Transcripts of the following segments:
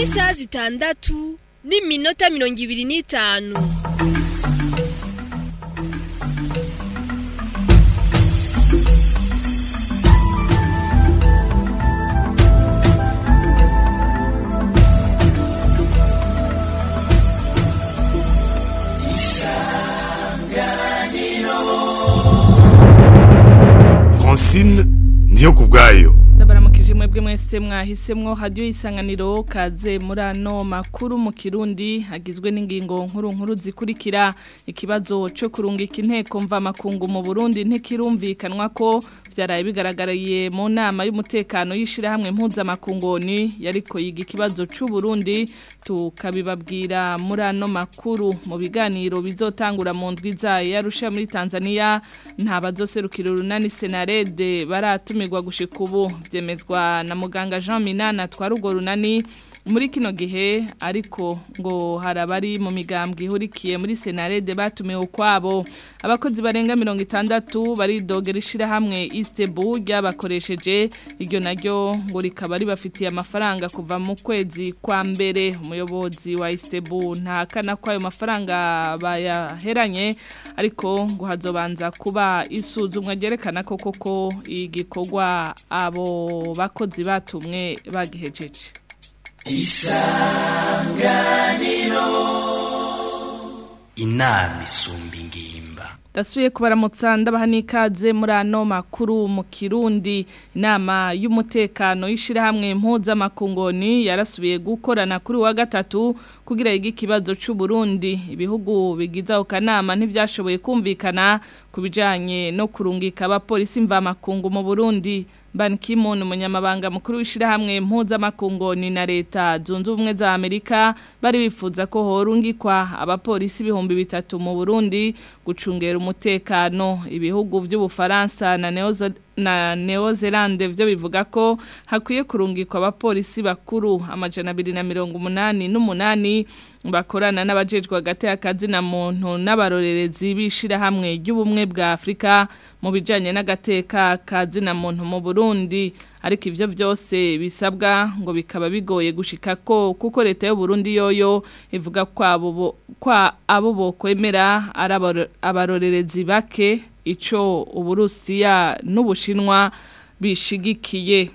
isaha zitandatu n'iminota mirongo ibiri n'itanu francine ndiyo ku bwayo ndabaramukije mwebwe mwese mwahisemwo hadiyo isanganiro kaze muri ano makuru mu kirundi agizwe n'ingingo nkuru nkuru zikurikira ikibazo cyo kurungika inteko mva makungu mu Burundi ntikirumvikanwa ko byaraye bigaragariye mu nama y'umutekano y'ishirahamwe mpuzamakungoni yariko yiga ikibazo c'u Burundi tukabibabwira muri ano makuru mu biganiro bizotangura mu ndwi zayo yarusha muri Tanzania nta bazoserukira urunani Senarede baratumirwa gushika ubu vyemezwa na muganga Jean Minana twari urwo runani muri kino gihe ariko ngo harabari mu migambwe ihurikiye muri Senarede batumiwe ukwabo abakozi barenga 60 baridogera ishirahamwe Istebu ryabakoresheje iryo naryo ngo rikaba ribafitiye amafaranga kuva mu kwezi kwa mbere umuyobozi wa Istebu ntakana ko ayo mafaranga bayaheranye ariko ngo hazobanza kuba isuzumwa ryerekana ko koko igikorwa abo bakozi batumwe bagihejeje isanganiro inama isumba ingimba Dasuye kubaramutsa ndabaha n'ikaze muri ano makuru mu Kirundi inama y'umutekano y'ishirahamwe mpuzamakungoni yarasubiye gukorana kuri wa gatatu kugira yige ikibazo c'u Burundi ibihugu bigize ako kanama ntivyashoboye kumvikana kubijanye no kurungika abapolisi mva makungu mu Burundi Ban Ki-moon umunyamabanga mukuru w'ishirahamwe mpuzamakungoni na leta zunze ubumwe za Amerika bari bifuza ko horungikwa abapolisi ibihumbi bitatu mu Burundi gucungera umutekano ibihugu by'ubufaransa na Neozo na Neozelande vyo bivuga ko hakwiye kurungikwa abapolisi bakuru amajana abiri na mirongo umunani n'umunani bakorana n'abajejwe hagati y'akazi na muntu n'abarorerezi bishira hamwe ry'ubumwe bwa Afrika mu bijanye n'agateka kazi na muntu mu Burundi ariko ivyo vyose bisabwa ngo bikaba bigoye gushika ko kuko leta y'u Burundi yoyo ivuga kwabo kwa abo bokwemera abarorerezi bake ico uburusiya n'ubushinwa bishigikiye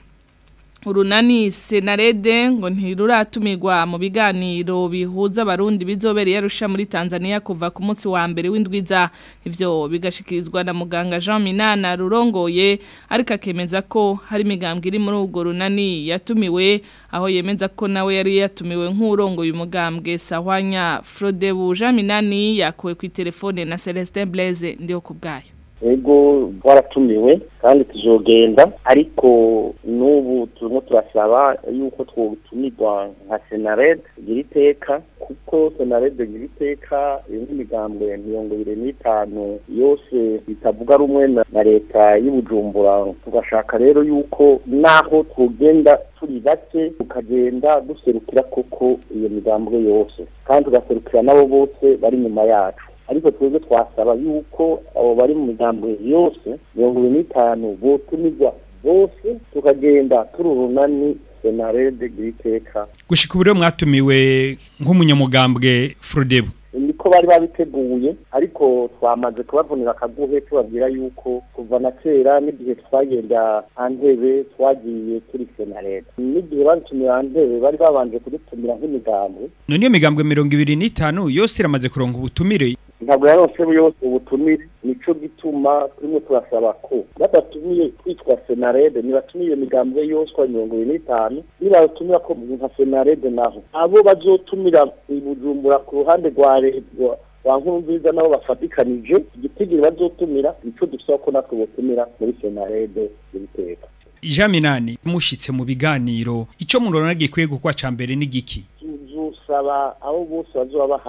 urunani senarede ngo ntiruratumirwa mu biganiro bihuza abarundi bizobereye yarusha muri Tanzania kuva ku munsi wa mbere w'indwiza ivyo bigashikirizwa na muganga Jean Minana rurongoye ariko akemeza ko hari imigambwe iri muri urwo runani yatumiwe aho yemeza ko nawe yari yatumiwe nk'urongoye umugambwe Sahwanya Frodebu Jean Minani yakuwe ku telefone na Celestin Blaise ndiyo kubgayo ego twaratumiwe kandi tuzogenda ariko n'ubu turimo turasaba yuko twotumirwa nka senared gira iteka kuko senared gira iteka iyo n'imigambwe mirongo ibiri n'itanu yose bitavuga rumwe na leta y'ubujumbura tugashaka rero yuko naho twogenda turi bake tukagenda duserukira koko iyo migambwe yose kandi tugaserukira nabo bose bari inyuma yacu ariko twebwe twasaba yuko abo bari mu migambwe yose mirongo ibiri n'itanu botumirwa bose tukagenda turi urunani senarede giriteka gushika ubu rero mwatumiwe nk'umunyamugambwe Frodebu niko bari babiteguye ariko twamaze kubavunira akaguhe tubabwira yuko kuva na kera n'igihe twagenda antebe twagiye turi senarede n'igihe badutumira antebe bari babanje kudutumira nk'imigambwe none iyo migambwe mirongo ibiri n'itanu yose iramaze kuronka ubutumire ntabwo yarose yose ubutumire nico gituma turimo turasaba ko badatumiye kwitwa senarede ntibatumiye imigambwe yose kwa mirongo ibiri n'itanu nibatumira ko nka senarede naho abo bazotumira i bujumbura ku ruhande rwa leta wa nkuru nziza nabo bafatikanije igitigiri bazotumira nico dusaba ko natwe botumira muri senarede y'ibiteka Jean Minani mushitse mu biganiro ico murona gikwiye gukwa ca mbere n'igiki tuzosaba abo bose bazoba bahari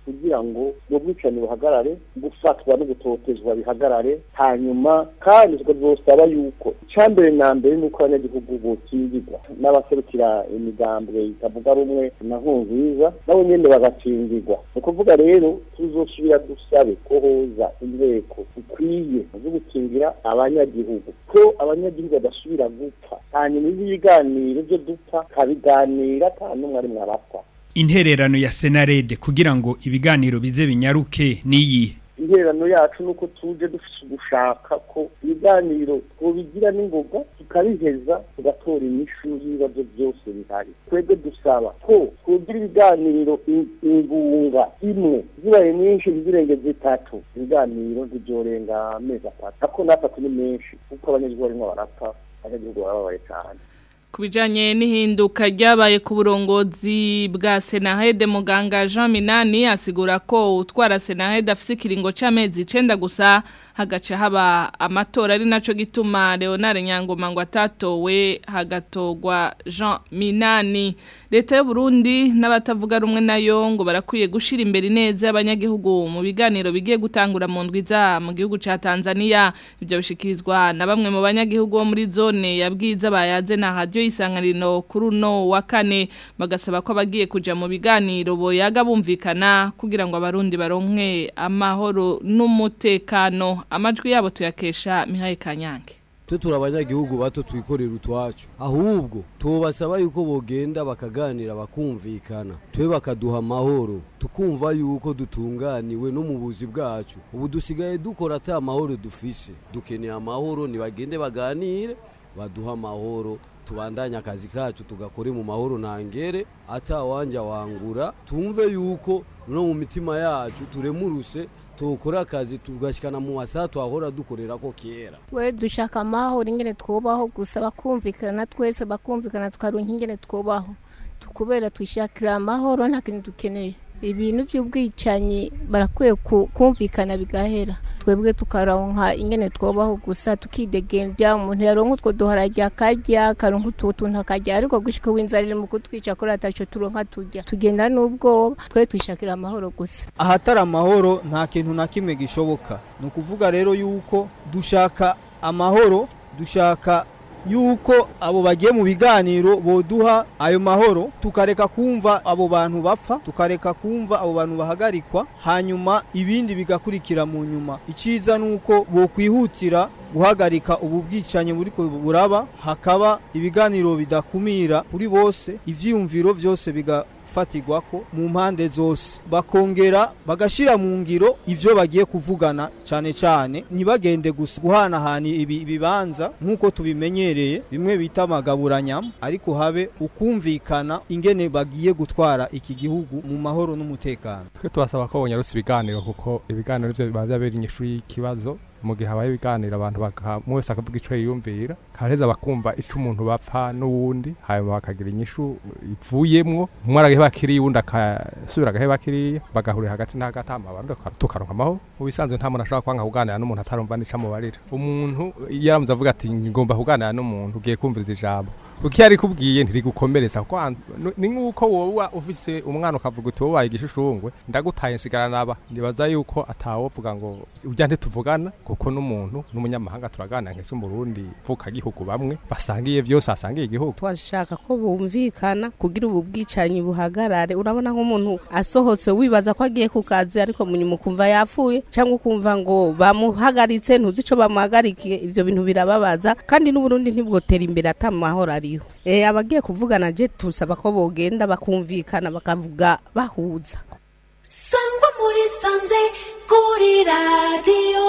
kugira ngo ubwo bwicanyi buhagarare gufatwa no gutotezwa bihagarare hanyuma kandi tukazosaba yuko icyambere na mbere ni uko abanyagihugu bokingirwa n'abaserukira imigambwe itavuga rumwe na nkunziza nabo nyene bagakingirwa ni ukuvuga rero tuzosubira dusabe ko hoza inteko ikwiye zo gukingira abanyagihugu ko abanyagihugu badasubira gupfa hanyuma ibiganiro byo dupfa kabiganira nta n'umwe ari mwarapfa intererano ya senarede kugira ngo ibiganiro bize binyaruke niyi intererano yacu nuko tuje dufite ugushaka ko ibiganiro twobigira n'ingoga tukabiheza tugatora inyishu y'ibibazo byose bihari twebwe dusaba ko twogira ibiganiro ingunga imwe zibaye nyinshi ntizirenge zitatu ibiganiro ntibyorenga amezi atatu ako n'atatu ni menshi kuko abanyagihugu barimo barapfa abanyagihugu barababaye cyane ku bijyanye n'ihinduka ryabaye ku burongozi bwa senahede muganga jean minani asigura ko utwara senahede afite ikiringo cy'amezi icyenda gusa hagaca haba amatora ari nacyo gituma leonard nyangoma ngo atatowe hagatogwa jean minani leta y'u Burundi n'abatavuga rumwe nayo ngo barakwiye gushyira imbere neza y'abanyagihugu mu biganiro bigiye gutangura mu ndwiza mu gihugu cya tanzania ibyo bishikirizwa na bamwe mu banyagihugu bo muri zone ya bwiza bayaze na radiyo y'isanganiro kuri uno wa kane bagasaba ko abagiye kujya mu biganiro boyaga bumvikana kugira ngo abarundi baronke amahoro n'umutekano amajwi yabo tuyakesha mihaye kanyange twe turi abanyagihugu bato twikorera utwacu ahubwo tubasaba yuko bogenda bakaganira bakumvikana twe bakaduha amahoro tukumva yuko dutunganiwe no mu buzi bwacu ubu dusigaye dukora ata amahoro dufise dukeneye amahoro ntibagende baganire baduha amahoro tubandanye akazi kacu tugakore mu mahoro ntangere atawanja wangura tumve yuko no mu mitima yacu turemuruse tukora akazi tugashyikana mu masaha twahora dukorera ko kera we dushaka amahoro ingene twubaho gusa bakumvikana twese bakumvikana tukaronka ingene twubaho kubera twishakira amahoro nta kintu dukeneye ibintu by'ubwicanyi barakwiye kumvikana bigahera twebwe tukaronka ingene twobaho gusa tukidegembya umuntu yaronka utwo duharajya akarya akaronka utu tuntu akarya ariko gushika w'inzara iri mu kutwica kuri ataco turonka turya tugenda n'ubwoba twe twishakira amahoro gusa ahatari amahoro nta kintu na kimwe gishoboka ni ukuvuga rero yuko dushaka amahoro dushaka yuko abo bagiye mu biganiro boduha ayo mahoro tukareka kumva abo bantu bapfa tukareka kumva abo bantu bahagarikwa hanyuma ibindi bigakurikira mu nyuma icyiza ni uko bokwihutira guhagarika ubu bwicanyi buri buraba hakaba ibiganiro bidakumira kuri bose ivyiyumviro byose biga fatigwa ko mu mpande zose bakongera bagashira mu ngiro ivyo bagiye kuvugana cyane cyane ntibagende gusa guhanahana ibi bibanza nk'uko tubimenyereye bimwe bita amagaburanyama ariko habe ukumvikana ingene bagiye gutwara iki gihugu mu mahoro n'umutekano twe tubasaba ko bonyarutse ibiganiro kuko ibiganiro byo biba byabera inyishu y'ikibazo mu gihe habaye ibiganiro abantu umwe wese akavuga icyo yiyumvira kareza bakumva icyo umuntu bapfa n'uwundi hanyuma bakagira inyishu ivuyemwo umwe aragaheba kiriya uwundi akasubira agaheba kiriya bagahurira hagati na hagati abantu tukaronka amahoro mu bisanzwe nta muntu ashobora kwanga kuganira n'umuntu atarumva n'icyo amubarira umuntu yaramuze avuga ati ngomba kuganira n'umuntu ugiye kumviriza ijambo uko yari kubwiye ntirigukomeretsa ni nk'uko wowe ufise umwana ukavuga uti wowe igishishungwe ndagutaye nsigara naba nibaza yuko atawovuga ngo ujya ntituvugana kuko n'umuntu n'umunyamahanga turaganira nk'ese umurundi mvuka gihugu bamwe basangiye byose asangiye igihugu twashaka ko bumvikana kugira ubu bwicanyi buhagarare urabona nk'umuntu asohotse wibaza ko agiye ku kazi ariko munyuma ukumva yapfuye cyangwa ukumva ngo bamuhagaritse ntuzi icyo bamuhagarikiye ibyo bintu birababaza kandi n'uburundi ntibwotera imbere atamahoro ari Eh abagiye kuvugana je tusaba ko bogenda bakumvikana bakavuga bahuza Sangwa muri sanze kuri radio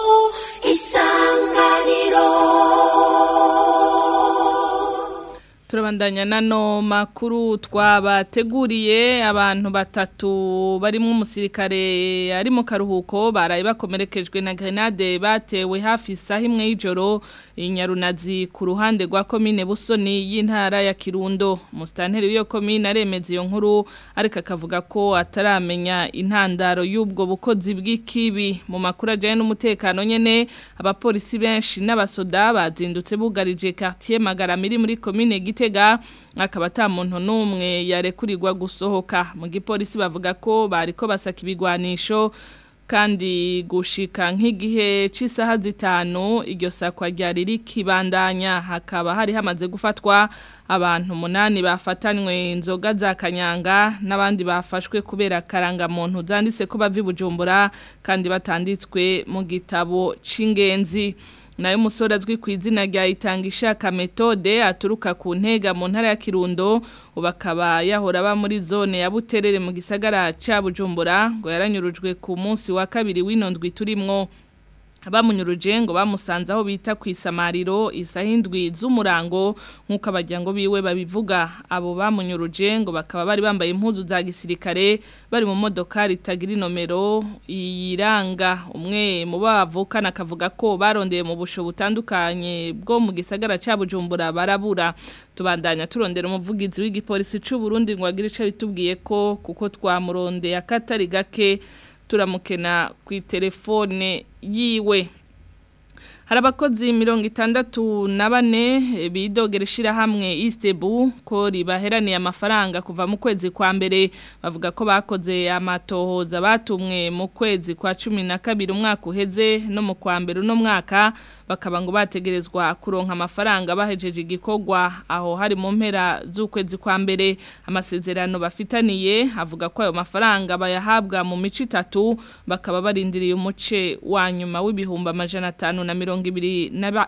isanganiro turabandanya nano makuru twabateguriye abantu batatu barimo umusirikare ari mu karuhuko baraye bakomerekejwe na grenade batewe hafi isaha imwe y'ijoro inyarunazi ku ruhande rwa komine busoni y'intara ya kirundo umusitanteri w'iyo komine aremeza iyo nkuru ariko akavuga ko ataramenya intandaro y'ubwo bukozi bw'ikibi mu makuru ajyanye n'umutekano nyine abapolisi benshi n'abasoda bazindutse bugarije quartier magaramiri muri komine gite Gitega akaba ata muntu n'umwe yarekurirwa gusohoka mu gipolisi bavuga ko bariko basaka ibigwanisho kandi gushika nk'igihe cy'isaha zitanu iryo sakwa ryari rikibandanya hakaba hari hamaze gufatwa abantu umunani bafatanywe inzoga za kanyanga n'abandi bafashwe kubera karangamuntu zanditse ko bava i bujumbura kandi batanditswe mu gitabo c'ingenzi nayo umusore azwi ku izina rya itanga ishaka metode aturuka ku ntega mu ntara ya kirundo ubu akaba yahora aba muri zone ya buterere mu gisagara cya bujumbura ngo yaranyurujwe ku munsi wa kabiri w'inondwi turimwo abamunyuruje ngo bamusanze aho bita ku isamariro isaha indwi z'umurango nk'uko abajyango biwe babivuga abo bamunyuruje ngo bakaba bari bambaye impuzu za gisirikare bari mu modoka ritagira inomero iranga umwe mu bavukana akavuga ko barondeye mu busho butandukanye bwo mu gisagara cya bujumbura barabura tubandanya turondera umuvugizi w'igipolisi cy'u Burundi ngo agire icyo bitubwiye ko kuko twamurondeye akatari gake turamukena ku telefone yiwe hari abakozi mirongo itandatu na bane bidogera ishyirahamwe isitebu ko ribaheraniye amafaranga kuva mu kwezi kwa mbere bavuga ko bakoze amatohoza batumwe mu kwezi kwa cumi na kabiri umwaka uheze no mu kwa mbere uno mwaka bakaba ngo bategerezwa kuronka amafaranga bahejeje igikorwa aho hari mu mpera z'ukwezi kwa mbere amasezerano bafitaniye avuga ko ayo mafaranga bayahabwa mu mico itatu bakaba barindiriye umuce wa nyuma w'ibihumbi amajana atanu na mirongo ibiri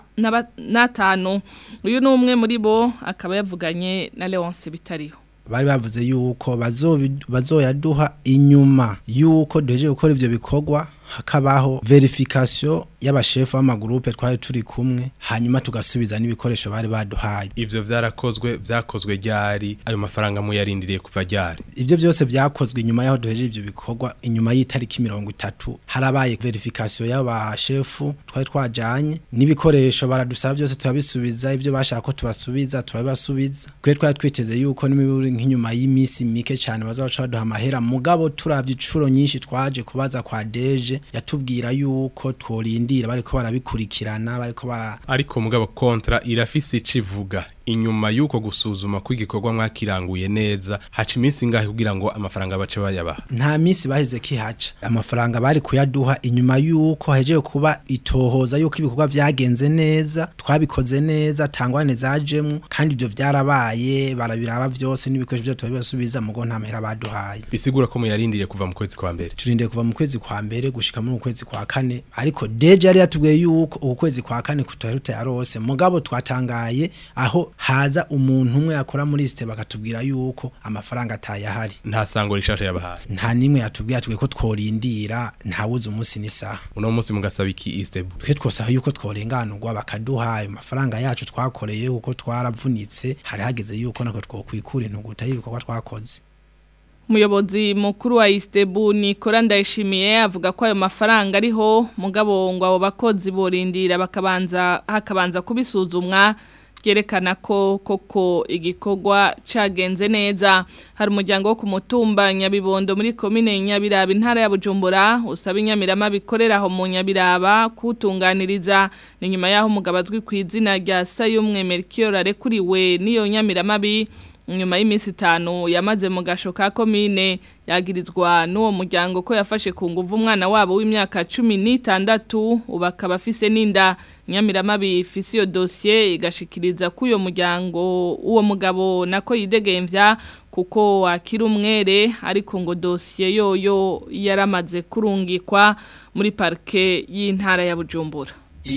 n'atanu uyu ni umwe muri bo akaba yavuganye na leonce bitariho bari bavuze yuko bazoyaduha inyuma yuko duheje gukora ivyo bikorwa hakabaho verification y'abashefu b'amagurupe twari turi kumwe hanyuma tugasubiza n'ibikoresho bari baduhaye ivyo vyarakozwe vyakozwe ryari ayo mafaranga muyarindiriye kuva ryari ivyo byose vyakozwe inyuma yaho duheje ivyo bikorwa inyuma y'itariki mirongo itatu harabaye verification y'abashefu twari twajanye n'ibikoresho baradusaba byose turabisubiza ivyo bashaka ko tubasubiza turabibasubiza kwe twari twiteze yuko n'imiburi nk'inyuma y'imisi mike cyane bazaca baduha amahera mugabo turavye icuro nyinshi twaje kubaza kwa deje yatubwira yuko tworindira bariko barabikurikirana bariko bara ariko mugabo kontra irafise icivuga inyuma yuko gusuzuma kw'igikorwa mwakiranguye neza haca iminsi ingahe kugira ngo amafaranga bace bayabaha nta minsi baheze kihaca amafaranga bari kuyaduha inyuma yuko hajeje kuba itohoza yuko ibikorwa vyagenze neza twabikoze neza tangwane zajemwo kandi ivyo vyarabaye barabiraba vyose n'ibikoresho byo tubasubiza mugo nta mahera baduhaye bisigura ko muyarindiriye kuva mu kwezi kwa mbere turindiriye kuva mu kwezi kwa mbere gushika mu kwezi kwa kane ariko deje yari yatubwiye yuko uku kwezi kwa kane kutoheruta yarose mugabo twatangaye aho haza umuntu umwe yakora muri site bakatubwira yuko amafaranga atayahari nta sango rishasha yabahaye nta nimwe yatubwira twe ko tworindira ntawuze umunsi n'isaha uno munsi mugasaba iki istebu twe twosaba yuko tworenganurwa bakaduha ayo mafaranga yacu twakoreye kuko twaravunitse hari hageze yuko nako twokwikura intuguta y'ibikorwa twakoze Umuyobozi mukuru wa Istebu Nikora Ndayishimiye avuga ko ayo mafaranga ariho mugabo ngo abo bakozi borindira bakabanza hakabanza kubisuzumwa byerekana ko koko igikorwa cagenze neza hari umuryango wo ku mutumba Nyabibondo muri komine Nyabiraba intara ya Bujumbura usaba inyamirama bikorera aho mu Nyabiraba kutunganiriza ni nyuma yaho umugabo azwi ku izina rya Sayumwe Melchior arekuriwe niyo nyamirama bi nyuma y'iminsi itanu yamaze mu gasho ka komine yagirizwa n'uwo muryango ko yafashe ku nguvu umwana wabo w'imyaka cumi n'itandatu ubu akaba afise n'inda nyamiramabi ifise iyo dosiye igashikiriza ko uyo muryango uwo mugabo nako yidegemvya kuko wakira umwere ariko ngo dosiye yoyo yaramaze kurungikwa muri parike y'intara ya bujumbura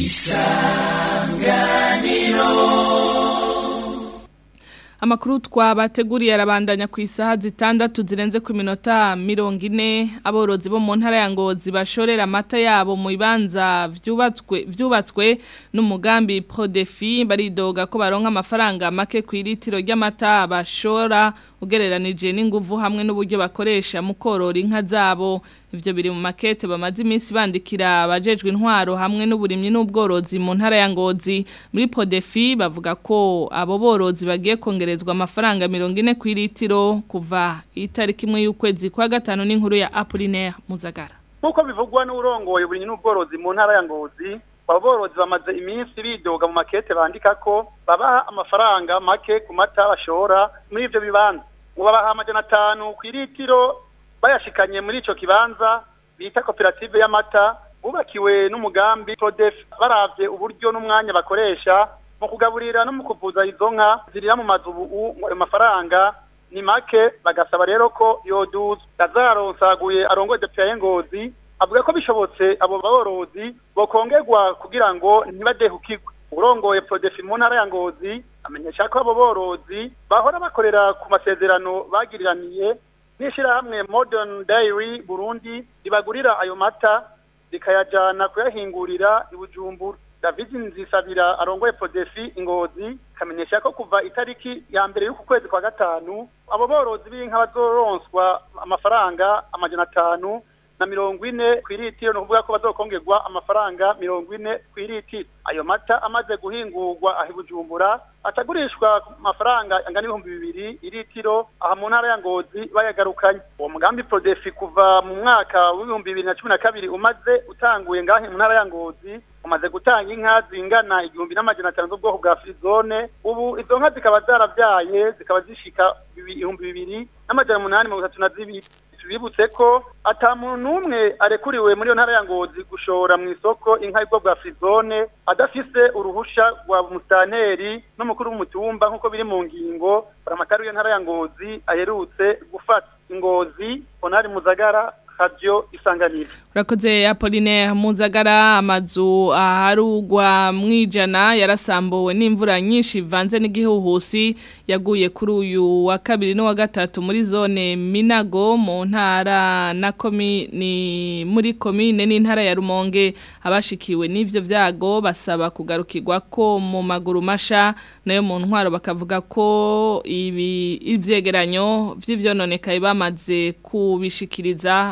isanganiro Amakuru twabateguriye arabandanya ku isaha zitandatu zirenze ku minota mirongo ine aborozi bo mu ntara ya Ngozi bashorera amata yabo mu bibanza vyubatswe vyubatswe n'umugambi Prodefi baridoga ko baronka amafaranga make ku litiro ry'amata bashora ugereranije n'inguvu hamwe n'uburyo bakoresha mu korora inka zabo ivyo biri mu makete bamaze iminsi bandikira abajejwe intwaro hamwe n'uburimyi n'ubworozi mu ntara ya Ngozi muri Podefi bavuga ko abo borozi bagiye kongerezwa amafaranga 40 ku litiro kuva itariki imwe y'ukwezi kwa gatanu n'inkuru ya Apollinaire Muzagara Nkuko bivugwa n'urongoye uburimyi n'ubworozi mu ntara ya Ngozi abo borozi bamaze iminsi bidoga mu makete bandika ko babaha amafaranga make ku mata bashora muri ivyo bibanza ngo babaha amajana atanu ku iritiro bayashikanye muri ico kibanza bita koperative y'amata bubakiwe n'umugambi Prodef baravye uburyo n'umwanya bakoresha mu kugaburira no mu kuvuza izo nka zirira mu mazu ubu ngo ayo mafaranga ni make bagasaba rero ko yoduza Lazaro Nsaguye arongoye DPA Ngozi avuga ko bishobotse abo borozi bokongerwa kugira ngo ntibadehukirwe urongoye Prodef mu ntara ya Ngozi amenyesha ko abo borozi bahora bakorera ku masezerano bagiriraniye n'ishirahamwe Modern Dairy Burundi ribagurira ayo mata rikayajana kuyahingurira i Bujumbura David Nzisabira arongoye Podefi Ingozi kamenyesha ko kuva itariki ya mbere y'uku kwezi kwa gatanu abo borozi b'inka bazoronswa amafaranga amajana atanu na mirongo ine ku iritiro ni ukuvuga ko bazokongerwa amafaranga mirongo ine ku iritiro ayo mata amaze guhingurwa aha i Bujumbura atagurishwa ku mafaranga angana ibihumbi bibiri iritiro aha mu ntara ya Ngozi bayagarukanye uwo mugambi Prodefi kuva mu mwaka w'ibihumbi bibiri na cumi na kabiri umaze utanguye ngahe mu ntara ya Ngozi umaze gutanga inka zingana igihumbi n'amajana atanu z'ubwoko bwa frizone ubu izo nka zikaba zaravyaye zikaba zishika ibihumbi bibiri n'amajana umunani mirongo itatu na zibiri tubibutse ko ata muntu n'umwe arekuriwe muri iyo ntara ya ngozi gushora mu isoko inka y'ubwo bwa frizone adafise uruhusha rwa musitanteri n'umukuru w'umutumba nk'uko biri mu ngingo paramatari w'iyo ntara ya ngozi aherutse gufata ingozi onari muzagara radio isanganiro urakoze Apolline Muzagara amazu aharugwa mwijana yarasambuwe n'imvura nyinshi ivanze n'igihuhusi yaguye kuri uyu wa kabiri no wa gatatu muri zone Minago mu ntara na komini muri komine n'intara ya Rumonge abashikiwe n'ivyo vyago basaba kugarukirwa ko mu maguru masha nayo mu ntwaro bakavuga ko ibi ivyegeranyo vy'ivyononekaye bamaze kubishikiriza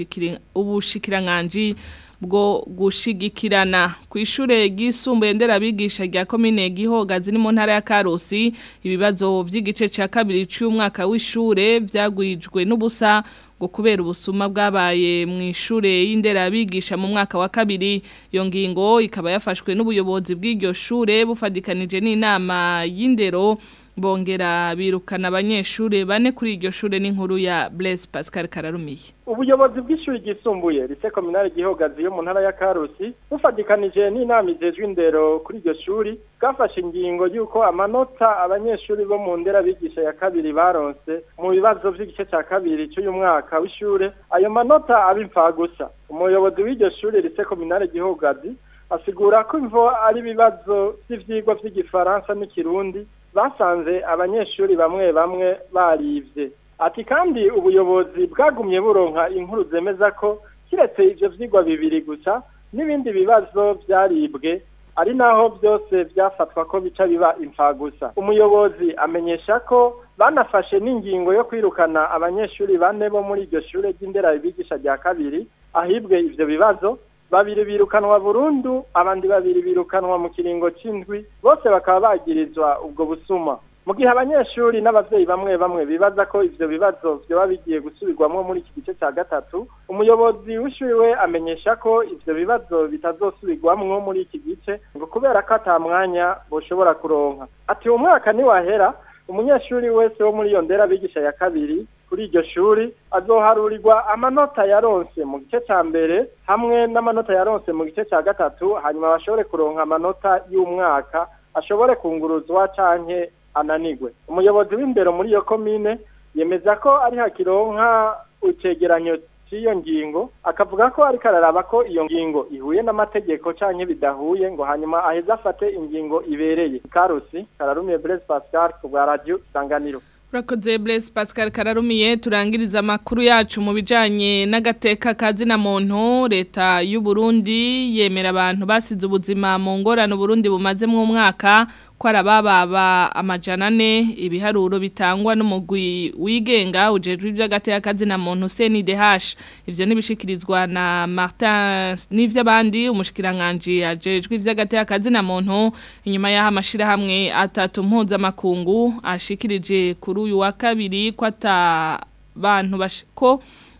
ubushikiranganji bwo gushigikirana ku ishure ryisumbuye nderabigisha rya komine Gihogazi ni mu ntara ya Karusi ibibazo by'igice ca kabiri cy'umwaka w'ishure vyagwijwe n'ubusa ngo kubera ubusuma bwabaye mu ishure y'inderabigisha mu mwaka wa kabiri iyo ngingo ikaba yafashwe n'ubuyobozi bw'iryo shure bufadikanije n'inama y'indero bongera birukana abanyeshure bane kuri iryo shure n'inkuru ya Blaise Pascal Kararumiye ubuyobozi bw'ishuri ryisumbuye rise kominari gihogazi yo mu ntara ya Karusi bufadikanije n'inama ijejwe indero kuri iryo shuri bwafashe ingingo y'uko amanota abanyeshuri bo mu ndera bigisha ya kabiri baronse mu bibazo by'igice cya kabiri cy'uyu mwaka w'ishure ayo manota aba imfagusa umuyobozi w'iryo shuri rise kominari gihogazi asigura ko imvo ari ibibazo by'ivyigwa by'igifaransa n'ikirundi basanze abanyeshuri bamwe bamwe barivye ati kandi ubuyobozi bwagumye buronka inkuru zemeza ko kiretse ivyo vyigwa bibiri gusa n'ibindi bibazo vyaribwe ari naho byose byafatwa ko bica biba imfagusa umuyobozi amenyesha ko banafashe n'ingingo yo kwirukana abanyeshuri bane bo muri iryo shure ry'indera bigisha rya kabiri ahibwe ivyo bibazo babiri birukanwa burundu abandi babiri birukanwa mu kiringo c'indwi bose bakaba bagirizwa ubwo busuma mu gihe abanyeshuri n'abavyeyi bamwe bamwe bibaza ko ivyo bibazo vyoba bigiye gusubirwamwo muri iki gice ca gatatu umuyobozi w'ishuri we amenyesha ko ivyo bibazo bitazosubirwamwo muri iki gice ngo kubera ko ata mwanya boshobora kuronka ati uwo mwaka niwahera umunyeshuri wese wo muri iyo ndera bigisha ya kabiri kuri iryo shuri azoharurirwa amanota yaronse mu gice ca mbere hamwe n'amanota yaronse mu gice ca gatatu hanyuma bashobore kuronka amanota y'umwaka ashobore kunguruzwa canke ananigwe umuyobozi w'imbero muri iyo komine yemeza ko ari hakironka icegeranyo cy'iyo ngingo akavuga ko ariko araraba ko iyo ngingo ihuye n'amategeko canke bidahuye ngo hanyuma aheze afate ingingo ibereye karusi kararumiye Blaise Pascal ku bwa radio Sanganiro Urakoze Blaise Pascal Kararumiye turangiriza amakuru yacu mu bijanye n'agateka kazina muntu leta y'u Burundi yemera abantu basize ubuzima mu ngorane Burundi bumaze mu mwaka ko arabababa amajana ane ibiharuro bitangwa n'umugwi wigenga ujejwe iby'agateka kazina muntu CNDH ivyo nibishikirizwa na Martin n'ivy'abandi umushikiranganje ajejwe iby'agateka kazina muntu inyuma y'aho amashira hamwe atatu mpuza makungu ashikirije kuri uyu wa kabiri ko ata bantu bashiko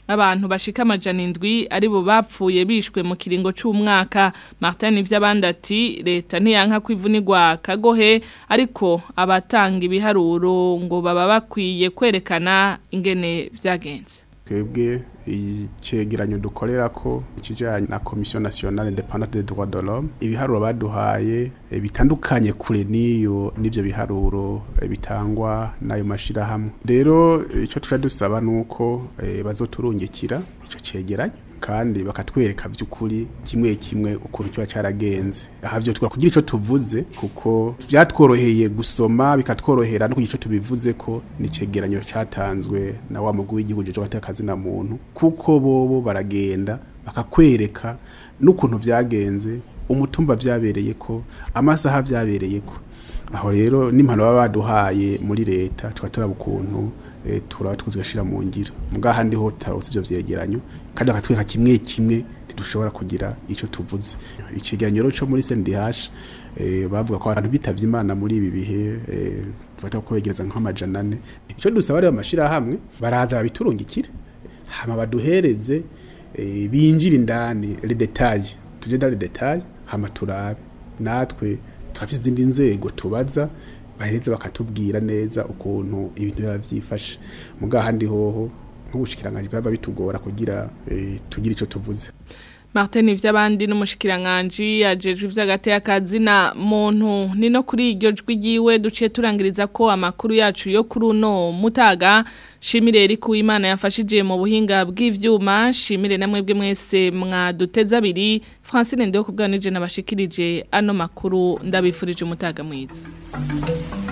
abantu bashika amajana indwi aribo bapfuye bishwe mu kiringo c'umwaka Martin ivy'abandi ati leta ntiyanka kwivunirwa kagohe ariko abatanga ibiharuro ngo baba bakwiye kwerekana ingene vyagenze twebwe icegeranyo dukorera ko ikijanye na commission nationale independante des droits de l'homme ibiharuro baduhaye e, bitandukanye kure niyo nivyo biharuro e, bitangwa nayo mashira hamwe rero ico tuca dusaba nuko e, bazoturungikira ico cegeranyo kandi bakatwereka by'ukuri kimwe kimwe ukuntu kiba cyaragenze aha byo twakora kugira icyo tuvuze kuko byatworoheye gusoma bikatworohera no kugira icyo tubivuze ko nicegeranyo cyatanzwe na wa mugwi w'igihugu cyo batakazi na muntu kuko bobo baragenda bakakwereka n'ukuntu byagenze umutumba byabereye ko amasaha byabereye ko aho rero n'impano baba baduhaye muri leta tukaba turaba ukuntu e, turaba tuzigashira mu ngiro mbwa handi ho tarose ivyo vyegeranyo kandi bakatwereka kimwe kimwe ntidushobora kugira ico tuvuze icegeranyo cyo muri CNDH eh bavuga ko abantu bitavye imana muri ibi bihe eh tufata ko begereza nk'amajana ane ico dusaba rero amashira hamwe baraza babiturungikire hama baduhereze eh, binjira indani les détails tuje dans les détails hama turabe natwe turafite izindi nzego tubaza baheze bakatubwira neza ukuntu ibintu biba byifashe muga handi hoho nk'ubushikiranganje baba bitugora kugira e, tugire ico tuvuze Martin ivy'abandi n'umushikiranganje yajejwe ivy'agateye akazina muntu ni no kuri iryo jwi giwe duciye turangiriza ko amakuru yacu yo kuri uno mutaga shimire eri kuwimana yafashije mu buhinga bw'ivyuma shimire namwe bwe mwese mwaduteza abiri Francine Ndeyo kubwanije nabashikirije ano makuru ndabifurije umutaga mwiza